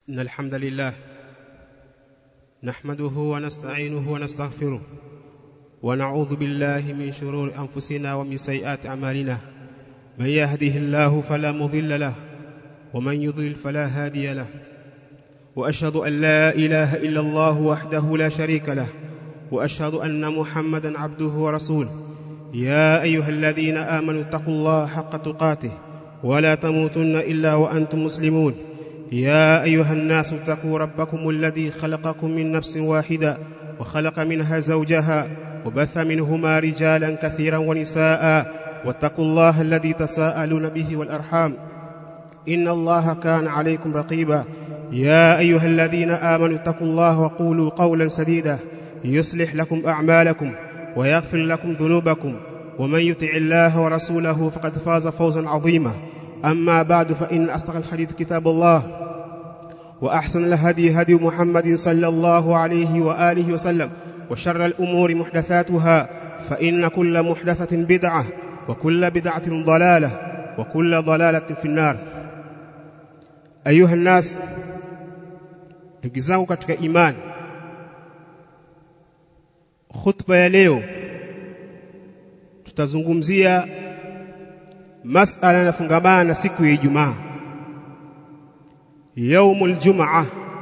إن الحمد لله نحمده ونستعينه ونستغفره ونعوذ بالله من شرور أنفسنا ومن سيئات أعمالنا من يهده الله فلا مضل له ومن يضلل فلا هادي له وأشهد أن لا إله إلا الله وحده لا شريك له وأشهد أن محمدا عبده ورسوله يا أيها الذين آمنوا اتقوا الله حق تقاته ولا تموتن إلا وأنتم مسلمون يا أيها الناس اتقوا ربكم الذي خلقكم من نفس واحدة وخلق منها زوجها وبث منهما رجالا كثيرا ونساء واتقوا الله الذي تساءلون به والأرحام إن الله كان عليكم رقيبا يا أيها الذين آمنوا اتقوا الله وقولوا قولا سديدا يصلح لكم أعمالكم ويغفر لكم ذنوبكم ومن يطع الله ورسوله فقد فاز فوزا عظيما أما بعد فإن أصدق الحديث كتاب الله وأحسن الهدي هدي محمد صلى الله عليه وآله وسلم وشر الأمور محدثاتها فإن كل محدثة بدعة وكل بدعة ضلالة وكل ضلالة في النار أيها الناس ndugu zangu katika imani khutba ya leo tutazungumzia masala yanafungamana na siku ya Ijumaa yaumul jumaa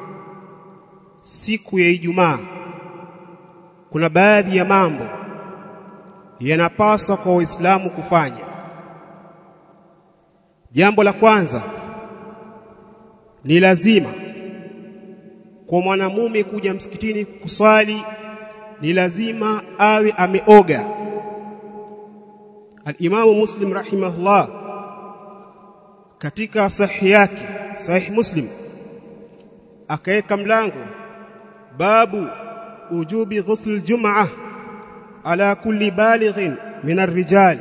siku ya Ijumaa kuna baadhi ya mambo yanapaswa kwa Waislamu kufanya jambo la kwanza ni lazima kwa mwanamume kuja msikitini kuswali ni lazima awe ameoga Al-Imamu Muslim rahimahullah katika sahihi yake sahih Muslim akaweka mlango babu ujubi ghusl al-jum'ah ala kulli balighin min ar-rijal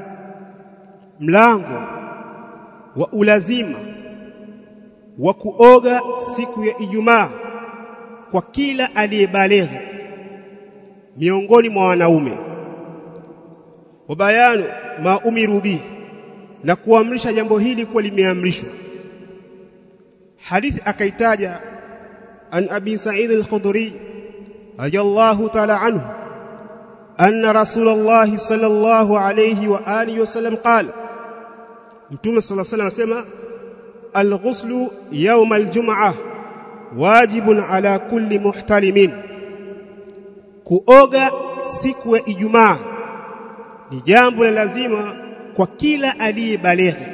mlango wa ulazima wa kuoga siku ya Ijumaa kwa kila aliyebalighi miongoni mwa wanaume wabayanu ma umiru bi na kuamrisha jambo hili kuwa limeamrishwa hadithi akaitaja an abi sa'id al-khudri radiyallahu ta'ala anhu anna rasulullah sallallahu alayhi wa alihi wasallam qala mtume sallallahu alayhi wasallam asema al-ghuslu yawm al-jum'ah wajibun ala kulli muhtalimin kuoga siku ya Ijumaa ni jambo la lazima kwa kila aliyebalighi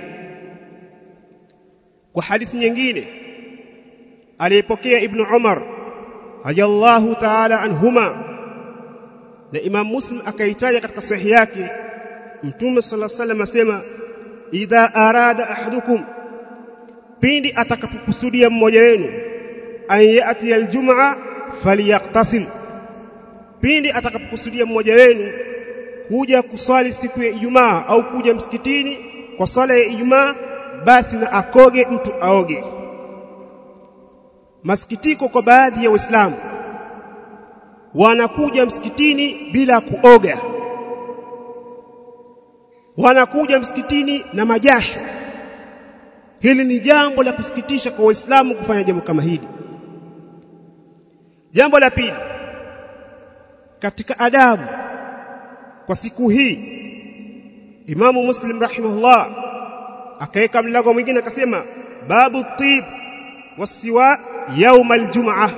kwa hadithi nyingine aliyepokea ibn Umar radiyallahu ta'ala anhuma na Imam Muslim akaitaja katika sahihi yake Mtume sallallahu alaihi wasallam asema idha arada ahadukum pindi atakapokusudia mmoja wenu an yati aljumaa falyaqtasil pindi atakapokusudia mmoja wenu kuja kuswali siku ya Ijumaa au kuja msikitini kwa sala ya Ijumaa basi na akoge mtu aoge masikitiko kwa baadhi ya waislamu wanakuja msikitini bila kuoga wanakuja msikitini na majasho hili ni jambo la kusikitisha kwa waislamu kufanya jambo kama hili jambo la pili katika adabu kwa siku hii Imamu Muslim rahimahullah akaweka mlango mwingine akasema babu tib wasiwa yaum aljumaa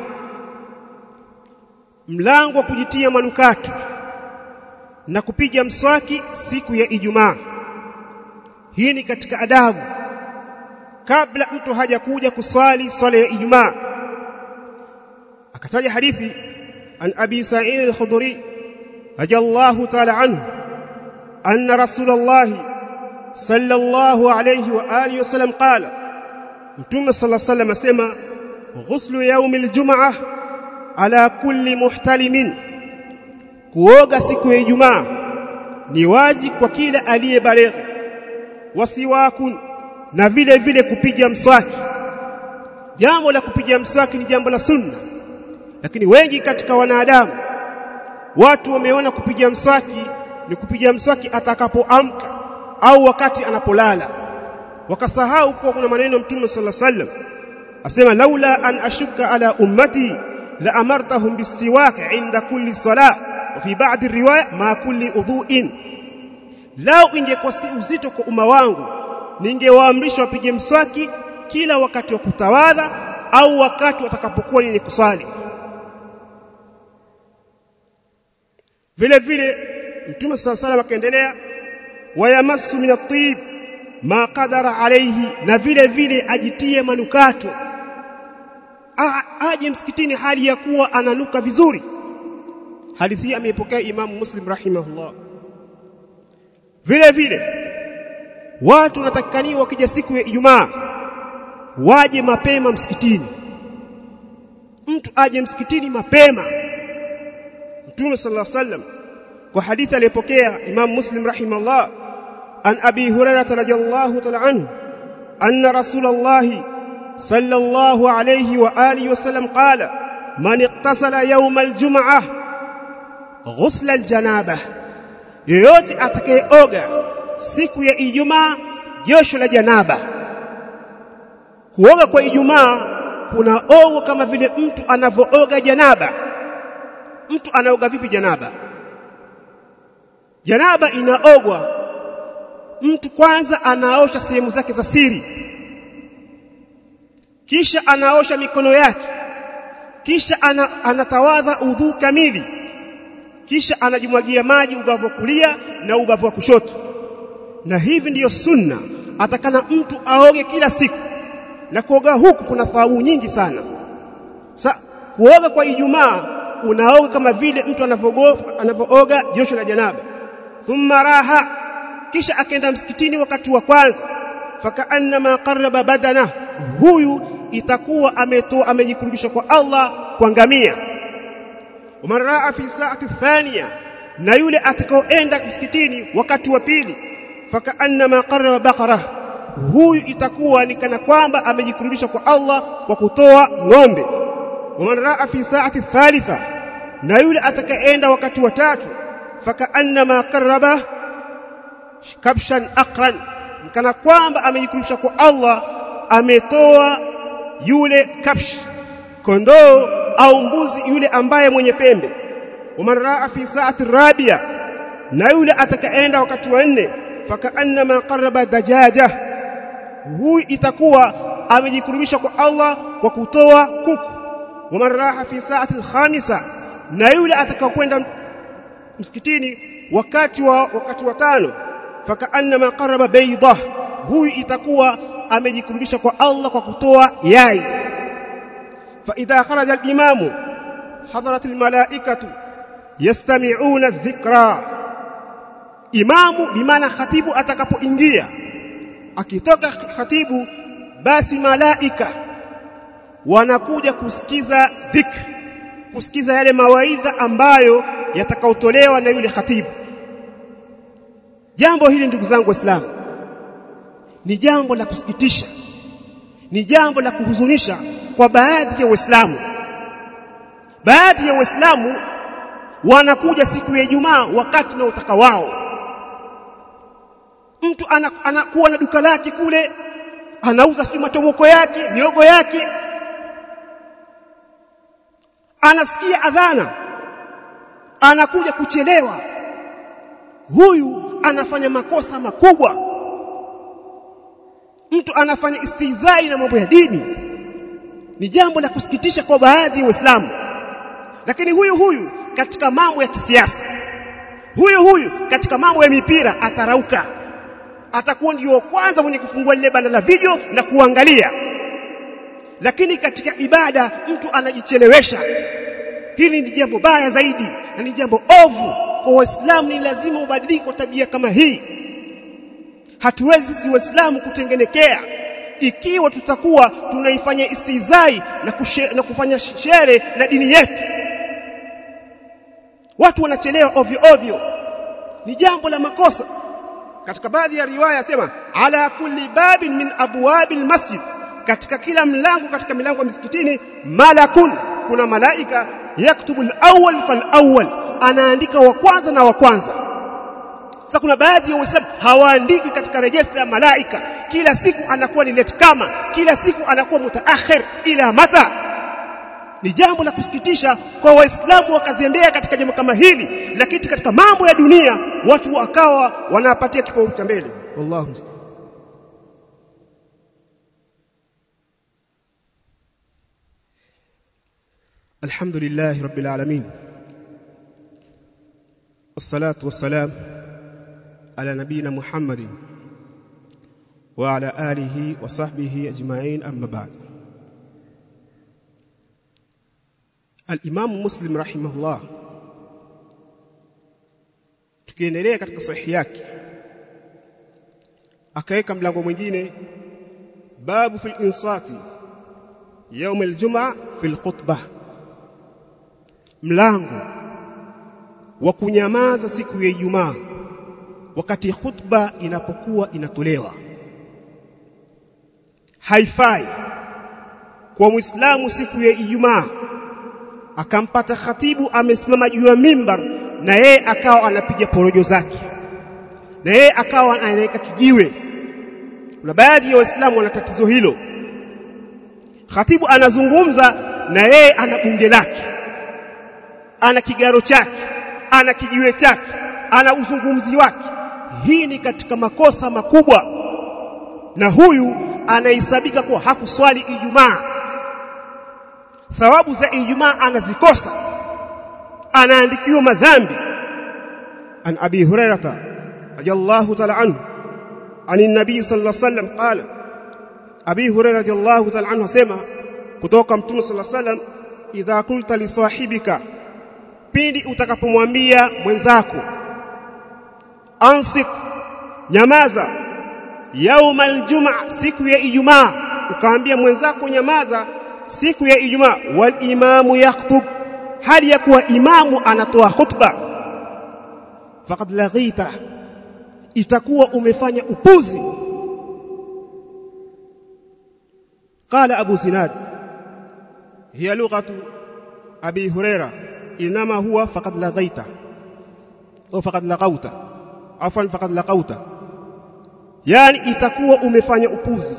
mlango wa kujitia manukato na kupiga mswaki siku ya Ijumaa hii ni katika adabu kabla mtu hajakuja kusali swala ya Ijumaa akataja hadithi an abi sa'id al-khudri رضي الله تعالى عنه أن رسول الله صلى الله عليه وآله وسلم قال متوم صلى الله عليه وسلم سما غسل يوم الجمعة على كل محتلم kuoga siku ya Ijumaa ni waji kwa kila aliyebaligha wasiwakun na vile vile kupiga mswaki jambo la kupiga mswaki ni jambo la sunna lakini wengi katika wanadamu watu wameona kupiga mswaki ni kupiga mswaki atakapoamka au wakati anapolala wakasahau kuwa kuna maneno ya Mtume sallallahu alaihi wasallam asema laula an ashukka ala ummati la amartahum bisiwak inda kulli salah wa fi ba'd riwaya ma kulli udhu'in lao ingekuwa si uzito kwa umma wangu ningewaamrisha wapige mswaki kila wakati wa kutawadha au wakati watakapokuwa ni kusali vile vile mtume sala salam akaendelea wayamassu min at-tib ma qadara alayhi na vile vile ajitie manukato aje msikitini hali ya kuwa ananuka vizuri hadithi hii ameipokea imamu muslim rahimahullah vile vile watu wanatakikaniwa wakija siku ya Ijumaa waje mapema msikitini mtu aje msikitini mapema Mtume sallallahu alaihi wasallam kwa hadithi aliyopokea Imam Muslim rahimahullah an Abi Hurairah radhiyallahu ta'ala anhu anna Rasulullah sallallahu alayhi wa alihi wasallam qala man iqtasala yawm al-jum'ah ghusla al-janabah yoyote atakayeoga siku ya Ijumaa josho la janaba kuoga kwa Ijumaa kuna ogo kama vile mtu anavooga janaba mtu anaoga vipi janaba janaba inaogwa mtu kwanza anaosha sehemu zake za siri kisha anaosha mikono yake kisha ana, anatawadha udhu kamili kisha anajimwagia maji ubavu wa kulia na ubavu wa kushoto na hivi ndiyo sunna atakana mtu aoge kila siku na kuoga huku kuna thawabu nyingi sana sa kuoga kwa Ijumaa unaoga kama vile mtu anavooga josho la janaba thumma raha kisha akaenda msikitini wakati wa kwanza fakaannama qarraba badana huyu itakuwa ametoa amejikurubisha kwa Allah kwa ngamia waman raa fi saati thania na yule atakaoenda msikitini wakati wa pili fakaannama qarraba baqara huyu itakuwa ni kana kwamba amejikurubisha kwa Allah kwa kutoa ng'ombe waman raa fi saati thalitha na yule atakayeenda wakati wa tatu fakaannama qarraba kabshan aqran kana kwamba amejikurubisha kwa Allah ametoa yule kabsh kondoo au mbuzi yule ambaye mwenye pembe waman raa fi saati rabia na yule atakayeenda wakati wa nne fakaannama qarraba dajaja huyu itakuwa amejikurubisha kwa Allah kwa kutoa kuku waman raha fi saati alkhamisa na yule atakayokwenda msikitini wakati wa wakati wa tano fakaannama qarraba bayda huyu itakuwa amejikurubisha kwa Allah kwa kutoa yai fa idha kharaja al-imamu hadarat al-malaikatu yastami'una adh-dhikra imamu bimaana khatibu atakapoingia akitoka khatibu basi malaika wanakuja kusikiza dhikr kusikiza yale mawaidha ambayo yatakaotolewa na yule khatibu jambo hili ndugu zangu waislamu ni jambo la kusikitisha ni jambo la kuhuzunisha kwa baadhi ya waislamu baadhi ya waislamu wanakuja siku ya Ijumaa wakati na utaka wao mtu anakuwa ana na duka lake kule anauza sio matoboko yake miogo yake anasikia adhana anakuja kuchelewa huyu anafanya makosa makubwa mtu anafanya istizai na mambo ya dini ni jambo la kusikitisha kwa baadhi ya waislamu lakini huyu huyu katika mambo ya kisiasa huyu huyu katika mambo ya mipira atarauka atakuwa ndio kwanza mwenye kufungua lile banda la video na kuangalia lakini katika ibada mtu anajichelewesha hili ni jambo baya zaidi na ni jambo ovu kwa waislamu ni lazima ubadilike tabia kama hii hatuwezi sisi waislamu kutengenekea ikiwa tutakuwa tunaifanya istizai na, kushe, na kufanya shere na dini yetu watu wanachelewa ovyo ovyo ni jambo la makosa katika baadhi ya riwaya sema ala kulli babin min abwabil masjid katika kila mlango katika milango ya misikitini malakun kuna malaika yaktubu al-awwal fal-awwal anaandika wa kwanza na wa kwanza sasa kuna baadhi ya waislamu hawaandiki katika rejista ya malaika kila siku anakuwa ni late kama kila siku anakuwa mutaakhir ila mata ni jambo la kusikitisha kwa waislamu wakazembea katika jambo kama hili lakini katika mambo ya dunia watu wakawa wanapatia kipaumbele cha mbele wallahu musta'an الحمد لله رب العالمين والصلاة والسلام على نبينا محمد وعلى آله وصحبه أجمعين أما بعد الإمام مسلم رحمه الله tukiendelea katika sahihi yake akaweka mlango mwingine babu fil insati يوم الجمعة في الخطبه mlango wa kunyamaza siku ya Ijumaa wakati khutba inapokuwa inatolewa haifai kwa Muislamu siku ya Ijumaa akampata khatibu amesimama juu ya mimbar na yeye akawa anapiga porojo zake na yeye akawa anaweka kijiwe kuna baadhi ya waislamu wana tatizo hilo khatibu anazungumza na yeye ana bunge lake ana kigaro chake ana kijiwe chake ana uzungumzi wake hii ni katika makosa makubwa na huyu anahesabika kuwa hakuswali Ijumaa thawabu za Ijumaa anazikosa anaandikiwa madhambi an abi hurairata radiyallahu ta'ala anhu ani nabii sallallahu alayhi wasallam qala abi hurairah radiyallahu ta'ala anhu asema kutoka mtume sallallahu alayhi wasallam idha qulta li sahibika pindi utakapomwambia mwenzako ansit nyamaza yauma aljumaa siku ya ijumaa ukaambia mwenzako nyamaza siku ya ijumaa wal imamu yakhutub hali ya kuwa imamu anatoa khutba faqad laghita itakuwa umefanya upuzi قال ابو زناد هي لغه ابي هريره انما هو فقد لغيت au faqad laqauta afwan faqad laqauta yani itakuwa umefanya upuzi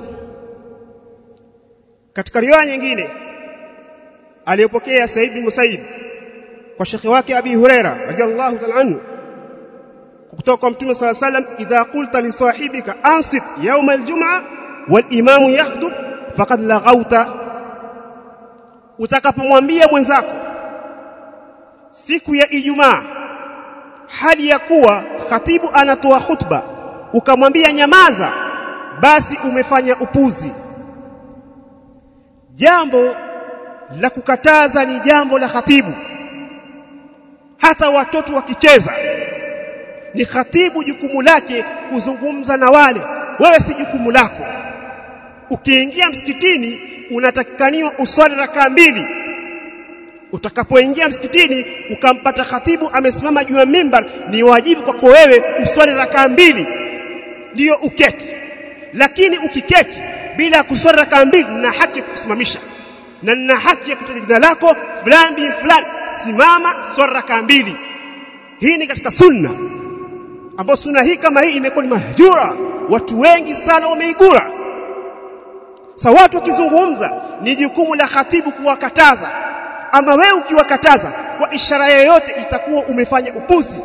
katika riwaya nyingine aliyopokea Said bin Musaib kwa shekhi wake Abi Huraira radhiallahu ta'ala anhu kutoka kwa Mtume صلى الله عليه وسلم idha qulta li sahibika ansit yawm al-jum'a wal imamu yakhdub faqad laghauta utakapomwambia mwenzako siku ya Ijumaa hali ya kuwa khatibu anatoa khutba ukamwambia nyamaza basi umefanya upuzi jambo la kukataza ni jambo la khatibu hata watoto wakicheza ni khatibu jukumu lake kuzungumza na wale wewe si jukumu lako ukiingia msikitini unatakikaniwa uswali rakaa mbili utakapoingia msikitini ukampata khatibu amesimama juu ya mimbar ni wajibu kwako wewe uswali rakaa mbili ndiyo uketi lakini ukiketi bila kuswali rakaa mbili na haki ya kusimamisha na nina haki ya kutaja jina lako fulani bin fulani simama swali rakaa mbili hii ni katika sunna ambayo sunna hii kama hii imekuwa ni mahjura watu wengi sana wameigura sa watu wakizungumza ni jukumu la khatibu kuwakataza ama wewe ukiwakataza kwa ishara yoyote itakuwa umefanya upuzi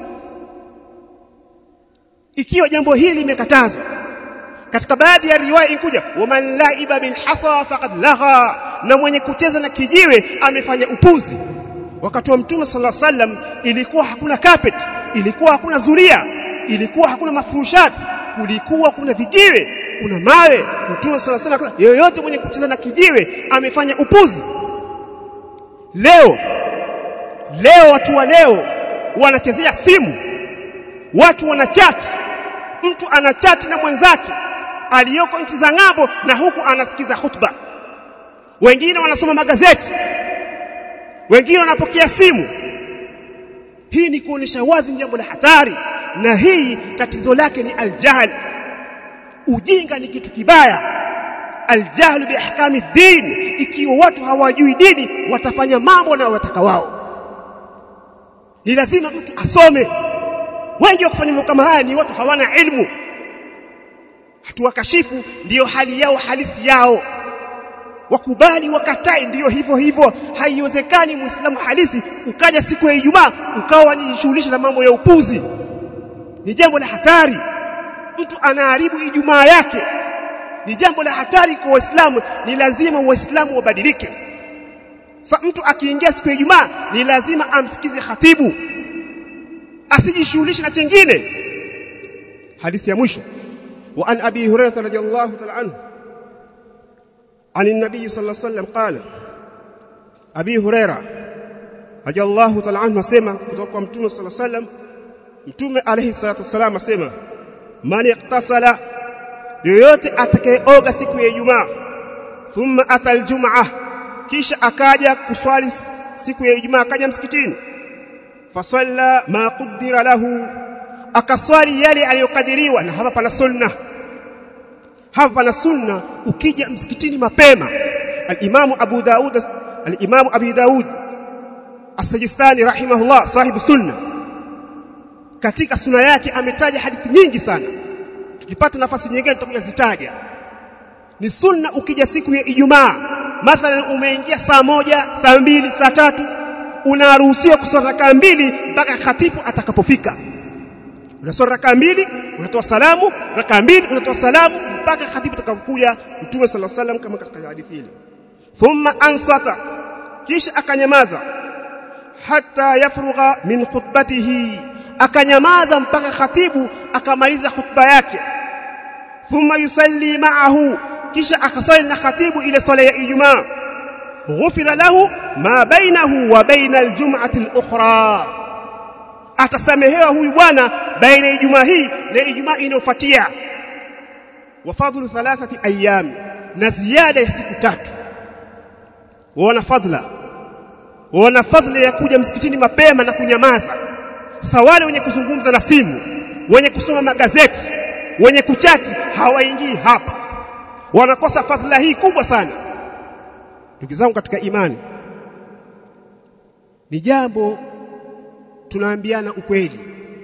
ikiwa jambo hili limekatazwa katika baadhi ya riwaya inkuja waman laiba bil hasa faqad lagha na mwenye kucheza na kijiwe amefanya upuzi wakati wa mtume sallallahu alaihi wasallam ilikuwa hakuna carpet ilikuwa hakuna zulia ilikuwa hakuna mafurushati kulikuwa kuna vijiwe kuna mawe mtume sallallahu alaihi wasallam yoyote mwenye kucheza na kijiwe amefanya upuzi leo leo watu wa leo wanachezea simu watu wanachati mtu anachati na mwenzake aliyoko nchi za ng'ambo na huku anasikiza hutuba wengine wanasoma magazeti wengine wanapokea simu hii ni kuonesha wazi jambo la hatari na hii tatizo lake ni aljahl ujinga ni kitu kibaya aljahl biahkami din ikiwa watu hawajui dini watafanya mambo na wataka wao ni lazima mtu asome wengi wa kufanya mambo kama haya ni watu hawana ilmu hatuwakashifu ndiyo hali yao halisi yao wakubali wakatai ndiyo hivyo hivyo haiwezekani muislamu halisi ukaja siku ya Ijumaa ukawa wajishughulisha na mambo ya upuzi ni jambo la hatari mtu anaharibu Ijumaa yake ni jambo la hatari kwa waislamu ni lazima waislamu wabadilike sa mtu akiingia siku ya Ijumaa ni lazima amsikize khatibu asijishughulishe na chengine hadithi ya mwisho wa an abi hurairah radhiyallahu ta'ala anhu عن النبي صلى الله عليه وسلم قال ابي هريره رضي الله تعالى عنه asema kutoka kwa mtume صلى الله عليه وسلم mtume alayhi salatu wasalam asema man iqtasala yoyote atakayeoga siku ya Ijumaa thumma atal jumaa kisha akaja kuswali siku ya Ijumaa akaja msikitini fasalla ma qaddara lahu akaswali yale aliyokadiriwa na hapa pana sunna hapa pana sunna ukija msikitini mapema al-Imamu Abu Daud al-Imamu Abi Daud As-Sajistani rahimahullah sahibu sunna katika sunna yake ametaja hadithi nyingi sana tukipata nafasi nyingine tutakuja zitaja ni sunna ukija siku ya Ijumaa mathalan umeingia saa moja saa mbili saa tatu unaruhusiwa kusoma rakaa mbili mpaka khatibu atakapofika unasoma rakaa mbili unatoa salamu rakaa mbili unatoa salamu mpaka khatibu atakapokuja mtume sala salam kama katika hadithi ile thumma ansata kisha akanyamaza hatta yafrugha min khutbatihi akanyamaza mpaka khatibu akamaliza khutba yake thumma yusalli ma'ahu kisha akasali na khatibu ile swala ya Ijumaa ghufira lahu ma bainahu wa baina aljum'ati al-ukhra atasamehewa huyu bwana baina ya Ijumaa hii na Ijumaa inayofuatia wa fadhlu thalathati ayyam na ziada ya siku tatu wana fadhila wana fadhila ya kuja msikitini mapema na kunyamaza sasa wale wenye kuzungumza na simu wenye kusoma magazeti wenye kuchati hawaingii hapa wanakosa fadhila hii kubwa sana ndugu zangu katika imani ni jambo tunaambiana ukweli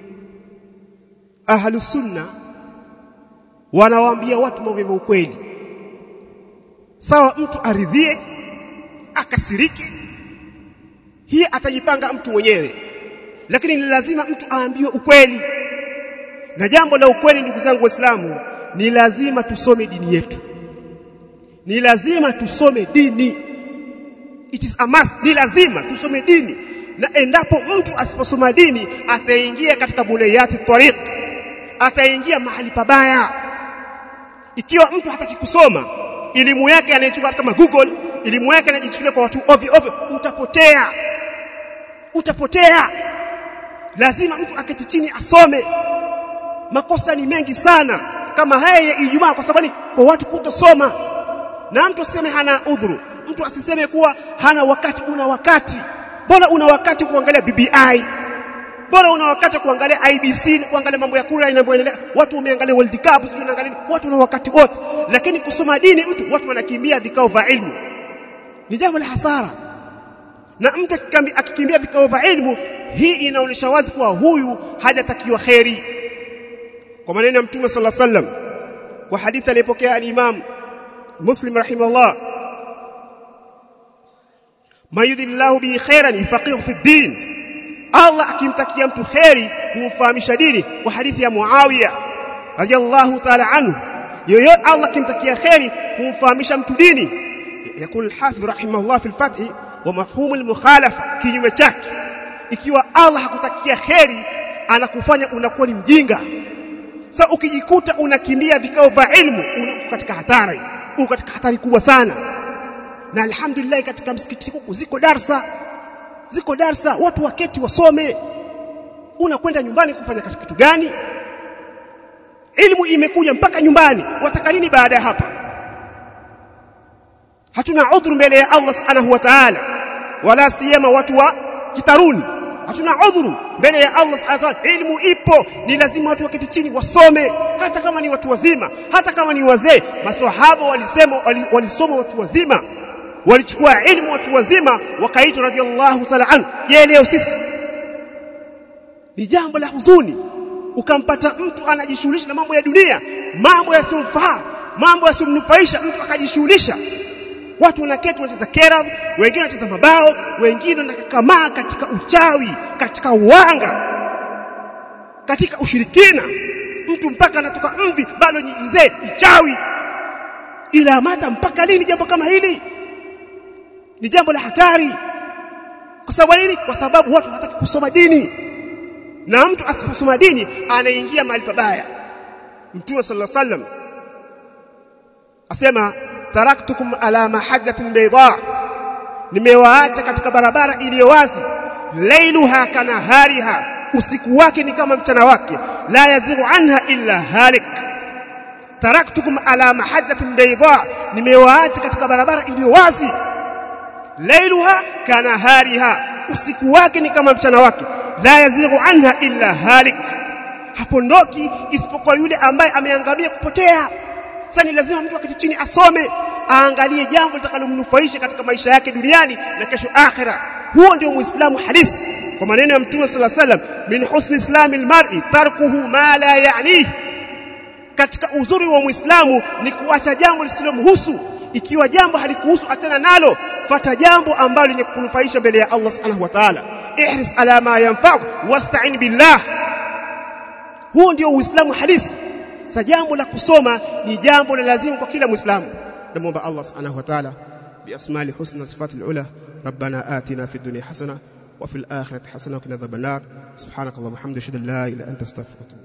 ahlu sunna wanawaambia watu mambo ya ukweli sawa mtu aridhie akasiriki hii atajipanga mtu mwenyewe lakini ni lazima mtu aambiwe ukweli na jambo la ukweli ndugu zangu waislamu ni lazima tusome dini yetu ni lazima tusome dini it is a must ni lazima tusome dini na endapo mtu asiposoma dini ataingia katika bunayati tariq ataingia mahali pabaya ikiwa mtu hataki kusoma elimu yake anaichukua kama Google elimu yake anajichukulia kwa watu ovyo ovyo utapotea utapotea lazima mtu aketi chini asome makosa ni mengi sana kama haya ya Ijumaa kwa sababu kwa watu kutosoma na mtu aseme hana udhuru mtu asiseme kuwa hana wakati una wakati mbona una wakati kuangalia BBI mbona una wakati kuangalia IBC kuangalia mambo ya kura inavyoendelea watu wameangalia World Cup sio unaangalia watu wana wakati wote lakini kusoma dini mtu watu wanakimbia vikao vya ilmu ni jambo la hasara na mtu akikimbia vikao vya ilmu hii inaonyesha wazi kuwa huyu hajatakiwa kheri kwa maneno ya mtume sallallahu alaihi wasallam kwa hadithi aliyopokea al-Imam Muslim rahimahullah mayudillahu bi khairan yufaqihu fi din Allah akimtakia mtu kheri kumfahamisha dini kwa hadithi ya Muawiya radiyallahu ta'ala anhu yoyote Allah akimtakia kheri kumfahamisha mtu dini yakul al-hafidh rahimahullah fi al-fath wa mafhum al-mukhalafa kinyume chake ikiwa Allah hakutakia kheri anakufanya unakuwa ni mjinga sasa ukijikuta unakimbia vikao vya ilmu uko katika hatari uko katika hatari kubwa sana na alhamdulillah katika msikiti huku ziko darsa ziko darsa watu waketi wasome unakwenda nyumbani kufanya kitu gani ilmu imekuja mpaka nyumbani wataka nini baada ya hapa hatuna udhuru mbele ya Allah subhanahu wa ta'ala wala siyama watu wa kitaruni hatuna udhuru mbele ya Allah subhanahu wa ta'ala ilmu ipo ni lazima watu waketi chini wasome hata kama ni watu wazima hata kama ni wazee maswahaba walisema walisoma watu wazima walichukua ilmu watu wazima wakaitwa radhiallahu ta'ala anhu je leo sisi ni jambo la huzuni ukampata mtu anajishughulisha na mambo ya dunia mambo yasiyomfaa mambo yasiyomnufaisha mtu akajishughulisha watu wanaketi wanacheza kera wengine wanacheza mabao wengine wanakakamaa katika uchawi katika uwanga katika ushirikina mtu mpaka anatoka mvi bado nyijizee ichawi ila mata mpaka lini jambo kama hili ni jambo la hatari kwa sababu nini kwa sababu watu hawataki kusoma dini na mtu asiposoma dini anaingia mahali pabaya mtume sallallahu alaihi wasallam asema taraktukum ala mahajjatin bayda nimewaacha katika barabara iliyo wazi lailuha kanahariha usiku wake ni kama mchana wake la yazighu anha illa halik taraktukum ala mahajjatin bayda nimewaacha katika barabara iliyo wazi lailuha kanahariha usiku wake ni kama mchana wake la yazighu anha illa halik hapondoki isipokuwa yule ambaye ameangamia kupotea sasa ni lazima mtu akiti chini asome aangalie jambo litakalomnufaisha katika maisha yake duniani na kesho akhira huo ndio muislamu halisi kwa maneno ya mtume sallallahu alaihi wasallam min husni islami almar'i tarkuhu ma la ya'nihi katika uzuri wa muislamu ni kuacha jambo lisilomhusu ikiwa jambo halikuhusu achana nalo fata jambo ambalo lenye kunufaisha mbele ya Allah subhanahu wa ta'ala ihris ala ma yanfa'u wasta'in billah huo ndio uislamu halisi sa jambo la kusoma ni jambo la lazima kwa kila muislamu namuomba Allah subhanahu wa ta'ala بأسماء الحسنى وصفات العلى ربنا آتنا في الدنيا حسنة وفي الآخرة حسنة وقنا عذاب النار سبحانك اللهم وبحمدك اشهد ان لا اله الا انت استغفرك